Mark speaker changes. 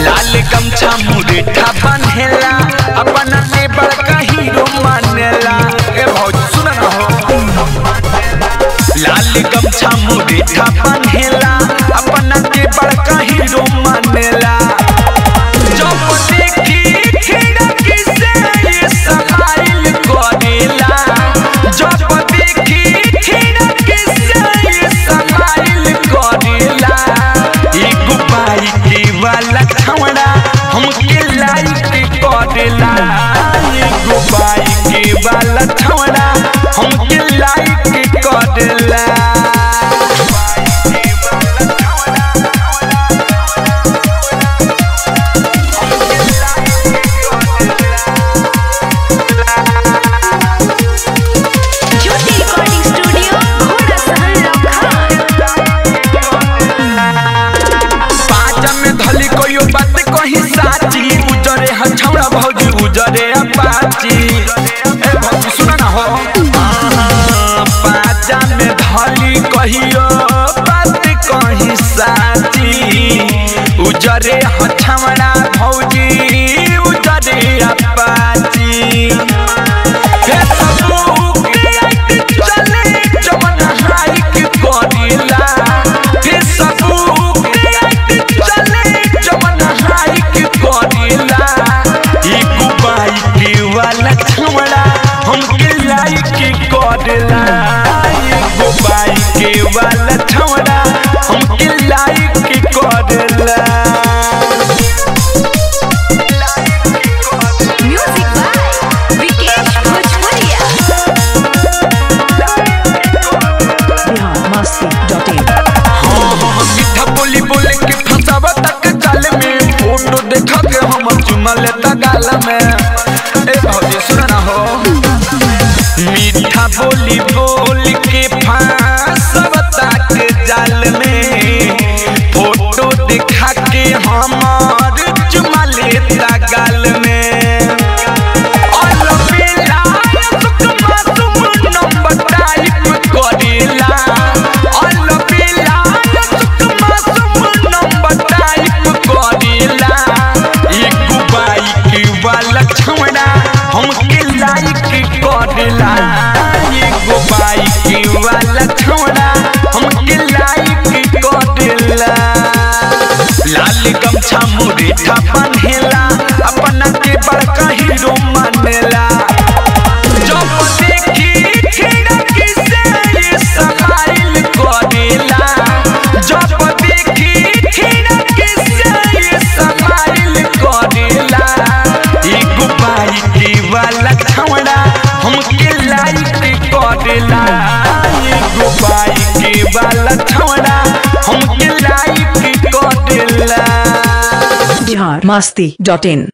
Speaker 1: लाल गमछा मुरेठा बन्हेला अपना से बड़का हीरो मानेला ए भौजी सुन ना हो लाल गमछा मुरेठा बन्हेला अपना से बड़का हीरो मानेला जब देखी खिड़की से ये समाइल करेला जब देखी खिड़की से ये समाइल करेला एगो बाइक वाला छौड़ा हमके लाइक करेला एगो बाइक वाला छौड़ा हमके लाइक करेला
Speaker 2: ज्योति रिकॉर्डिंग स्टूडियो घोड़ा सहन
Speaker 1: पाँच में धली कोई बात कही साची उजरे हछौड़ा भौजी उजरे अपाची ए भौजी सुन ना हो पाँच में धली कहियो बात कही साची उजरे हछौड़ा भौजी उजरे अपाची फेसबुक चले जवन हाइक करेला फेसबुक चले जवन हाइक करेला एगो बाइक वाला छौड़ा हमके लाइक करेला एगो बाइक वाला छौड़ा हमके लाइक करेला
Speaker 2: म्यूजिक बाय विकेश भोजपुरिया
Speaker 3: biharmasti.in
Speaker 1: मीठा बोली बोले के फंसावा तक जाल में फोटो देखा के हम चुमा लेता गाल में ए भौजी सुन ना हो मीठा बोली बोल के फंसावा तक जाल में फोटो देखा के हमार चुमा लेता गाल में ऑल बेला सुकमा तुम नंबर टाइप करेला ऑल बेला सुकमा तुम नंबर टाइप करेला एगो बाइक वाला छौड़ा हमके लाइक करेला एगो बाइक वाला छौड़ा हमके लाइक करेला लाल गमछा मुरेठा बन्हेला अपना के बड़का हीरो मानेला जब देखी खिड़की से ये समाइल करेला जब देखी खिड़की से ये समाइल करेला एगो बाइक वाला छौड़ा हमके लाइक करेला एगो बाइक वाला छौड़ा हमके लाइक करेला
Speaker 3: biharmasti.in